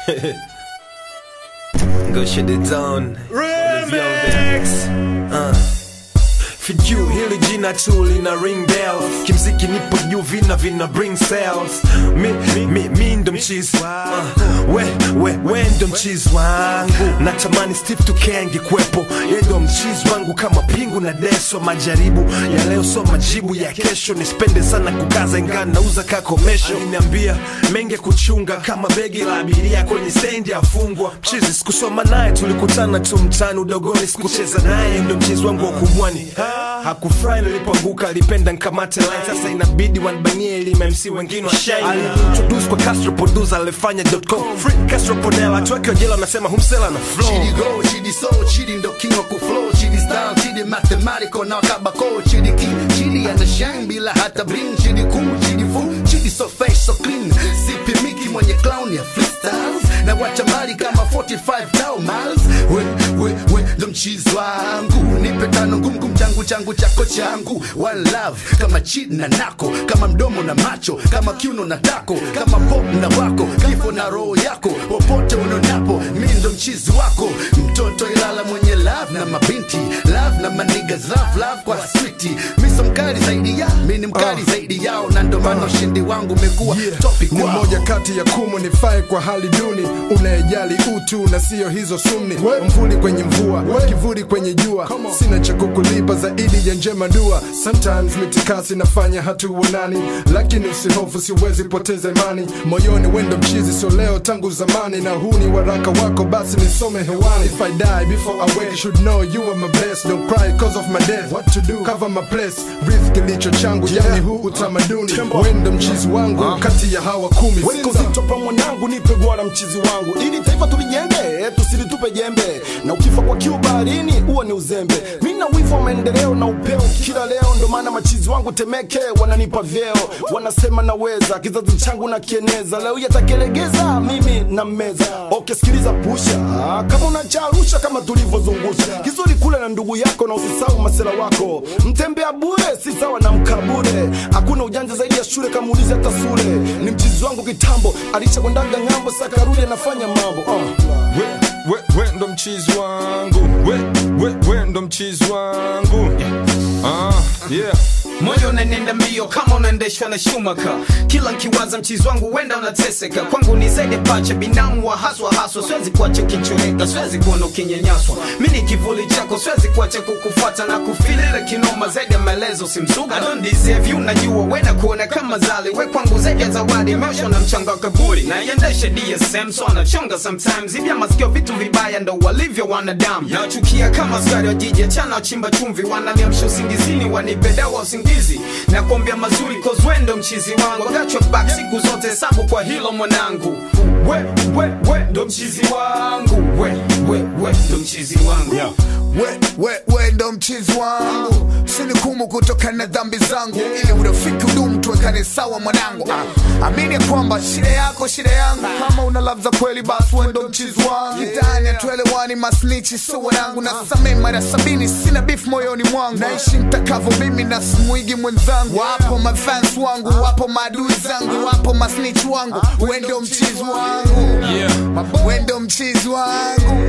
Go shut it down. Remix. Uh. Fiju hili jina tu lina ring bells kimziki nipo juu vina vina bring sales mi, mi, mi ndo mchizi uh, we, we, we ndo mchizi wangu natamani Steve Tuke angekuwepo ye ndo mchizi wangu kama pingu na deso majaribu ya leo so majibu ya kesho nispende sana kukaza ingaa nauza kakomesho aliniambia menge kuchunga kama begi la abiria kwenye stendi afungwa mchizi sikusoma naye tulikutana tu mtani udogoni sikucheza naye ndo mchizi wangu wa kubwani hakufurahi nilipoanguka alipenda nkamate line sasa inabidi wanbanie ili MC wengine washine aliniintroduce kwa Castro producer alifanya .com free Castro Ponela tuweke jela anasema humsela na flow Chidi go, chidi soul, chidi ndo king wa kuflow Chidi style, chidi mathematical na kabako Chidi king, chidi ana shine bila hata bling Chidi cool, chidi full, chidi so fresh, so clean Sipi miki mwenye clown ya freestyles Na wacha mbali kama 45 tau miles We, we, we, ndo mchizi wangu Nipe tano ngumu kum changu changu chako changu One love, kama chidi na nako Kama mdomo na macho, kama kiuno na tako Kama pop na wako, kifo na roho yako Popote unonapo, mi ndo mchizi wako Mtoto ilala mwenye love na mabinti Love na manigas, love, love kwa switi Mi so mkali zaidi ya, mi ni mkali zaidi yao Na ndo maana ushindi wangu umekuwa topic ni wao moja kati ya kumu nifae kwa hali duni unayejali utu na siyo hizo sumni mvuli kwenye mvua kivuli kwenye jua sina cha kukulipa zaidi ya njema dua sometimes mitikasi nafanya hatuonani lakini usihofu siwezi poteza imani moyoni wendo mchizi sio leo tangu zamani na huu ni waraka wako basi nisome hewani if I die before I wake you should know you are my best don't cry cause of my death what to do cover my place breathe kilicho changu yani huu utamaduni wendo mchizi wangu kati ya hawa kumi weka Sinza. uzito pa mwanangu nipe gwara mchizi wangu ili taifa tulijenge tusilitupe jembe na ukifa kwa kiu baharini huo ni uzembe mi na wivu wa maendeleo na upeo kila leo ndo maana machizi wangu temeke wananipa vyeo wanasema naweza kizazi changu na kieneza leo yatakelegeza mimi na meza okay sikiliza pusha Ah, kama unacharusha kama tulivyozungusha kizuri kule na ndugu yako na usisahau masela wako mtembea bure si sawa na mkabure hakuna ujanja zaidi ya shule kama ulizi hata sule ni mchizi wangu kitambo alichakwendaga ng'ambo sakarudi anafanya mambo uh. we, we, we ndo mchizi wangu we, we, we ndo mchizi wangu ah, yeah. moyo unanenda mbio kama unaendeshwa na shumaka kila nkiwaza mchizi wangu wenda unateseka kwangu ni zaidi pacha binamu wa haswa haswa siwezi kuacha ukichoreka siwezi kuona ukinyanyaswa mi ni kivuli chako siwezi kuacha kukufuata na kufilira kinoma zaidi ya maelezo simsuga I don't deserve you najua wena kuona kama zali we kwangu zaidi ya zawadi imeoshwa na mchanga wa kaburi na iendeshe dsm so anachonga sometimes ibya masikio vitu vibaya ndo walivyo wanadamu nachukia kama askari wa jiji achana wachimba chumvi wananiamsha usingizini wanipe dawa usingizi na kuombea mazuri cause wendo mchizi wangu agachwa back siku zote hesabu kwa hilo mwanangu we we we ndo mchizi wangu we we we ndo mchizi wangu yeah. we, we, we ndo mchizi wangu sinikumu kutokana na dhambi zangu ili urafiki udumu tuwekane sawa mwanangu ah, amini ya kwamba shida yako shida yangu kama una love za kweli basi we ndo mchizi wangu kitani atuelewani masnichi so wanangu na samee mara sabini sina beef moyoni mwangu naishi mtakavo mimi na simuigi mwenzangu wapo mafans wangu wapo maadui zangu wapo masnich wangu we ndo mchizi wangu we ndo mchizi wangu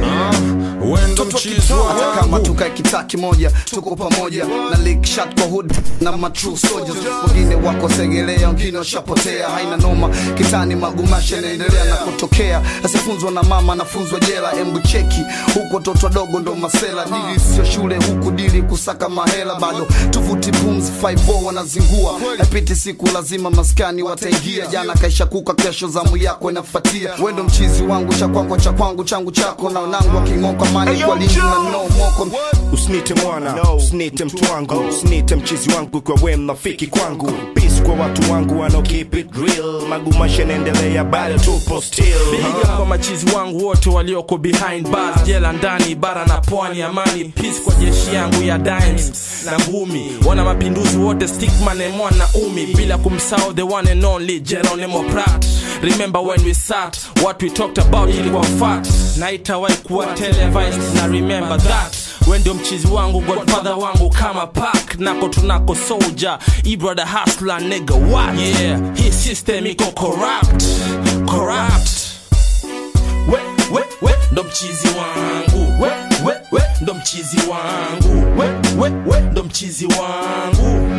we ndo mchizi hata kama wangu tukae kitaa kimoja tuko pamoja na lick shot kwa hood na matrue soldiers wengine wako segelea wengine washapotea haina noma kitani magumasha yanaendelea na kutokea asifunzwa na mama anafunzwa jela embu cheki huko toto wadogo ndo masela dili sio shule huku dili kusaka mahela bado tuvuti pumzi 5 wanazingua apiti siku lazima maskani wataingia jana kaisha kuka kesho zamu yako inafuatia wendo mchizi wangu cha kwangu cha kwangu changu chako na wanangu aking'oka mani kwa lingi na no moko usinite mwana usinite mtu wangu usinite mchizi wangu kwa we mnafiki kwangu peace kwa watu wangu wanao keep it real magumasha naendelea bado tupo still Piga kwa machizi wangu wote walioko behind bars, jela ndani, bara na pwani, amani peace kwa jeshi yangu ya dimes na ngumi, wana mapinduzi wote stickman and mwana umi, bila kumsahau the one and only Geronimo Prat. Remember when we sat, what we talked about ilikuwa fact, na itawahi kuwa televised, na remember that we ndio mchizi wangu godfather wangu kama pak nako tunako soldier ibrother hustler nigga what yeah hii system iko corrupt corrupt mchizi wangu we, we, we, ndo mchizi wangu we, we, we, ndo mchizi wangu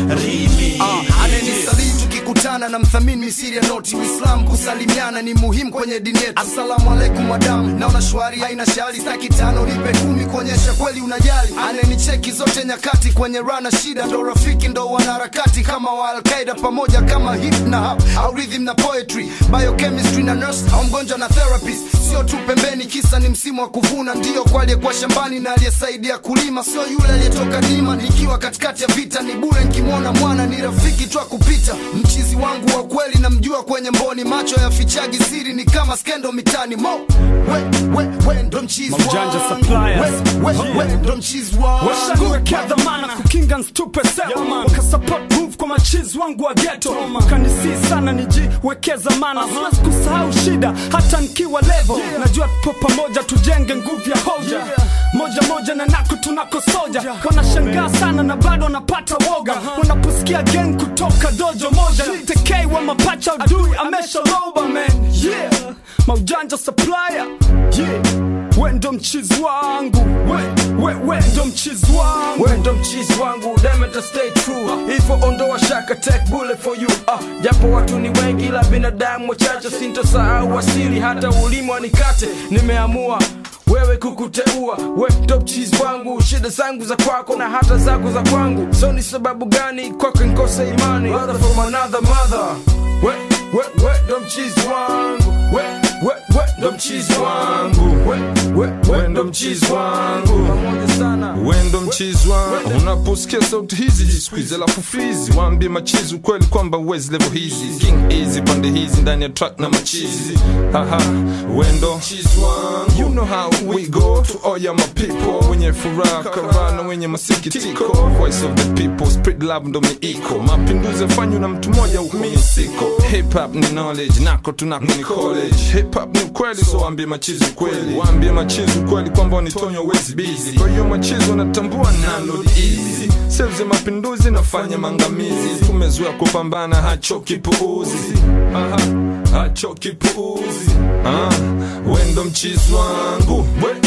rimi ananisalii tukikutana na mthamini misiri ya noti uislam kusalimiana ni muhimu kwenye dini yetu asalamu alaikum madamu naona shwari haina shari staki tano lipe kumi kuonyesha kweli unajali ananicheki zote nyakati kwenye rana shida ndo rafiki ndo wanaharakati kama wa alqaida pamoja kama hip na hap au rhythm na poetry biochemistry na nurse au mgonjwa na therapist sio tu pembeni kisa ni msimu wa kuvuna ndio kwa aliyekuwa shambani na aliyesaidia kulima sio yule aliyetoka dima nikiwa katikati ya vita ni bure nkimwona mwana ni rafiki tu kupita mchizi wangu wa kweli namjua kwenye mboni macho ya fichagi siri ni kama skendo mitani mo we, we, we ndo mchizi Maujanja wangu. suppliers. we, we, we ndo mchizi wangu washaniwekea dhamana kukinga nstupe sema wakasupport move kwa machizi wangu wa geto kanisii sana nijiwekee zamana siwezi kusahau shida hata nkiwa levo najua tupo pamoja tujenge nguvu ya hoja moja moja na nako tunako soja wanashangaa sana na bado wanapata woga wanaposikia gang kutoka dojo moja tekei wa mapacha adui ameshaloba man yeah maujanja supplier yeah we ndo mchizi wangu we, we, we ndo mchizi wangu we ndo mchizi wangu demeta stay true hivyo ondoa shaka take bullet for you ah, japo watu ni wengi la binadamu wachache sintosahau asili hata ulimi wanikate nimeamua wewe kukuteua we ndo mchizi wangu shida zangu za kwako na hata zako za kwangu so ni sababu gani kwako nkose imani Brother from another mother we, we, we ndo mchizi wangu we, we, we ndo mchizi wangu we, we, we ndo mchizi wangu pamoja sana wendo mchizi wangu unaposikia sauti hizi jisquiz alafu frizi waambie machizi ukweli kwamba uwezi level hizi king easy pande hizi ndani ya track na machizi haha wendo mchizi wangu you know how we go to all ya my people wenye furaha karana wenye masikitiko voice of the people spread love ndo miiko mapinduzi yafanywa na mtu mmoja huko misiko hip hop ni knowledge nako tunako ni college hip hop ni ukweli so waambie machizi ukweli waambie machizi ukweli kwamba wanitonya wezi busy kwa hiyo machizi wanatambua nalo easy sales ya mapinduzi nafanya mangamizi tumezoea kupambana hachoki puuzi aha hachoki puuzi ah, wendo mchizi wangu we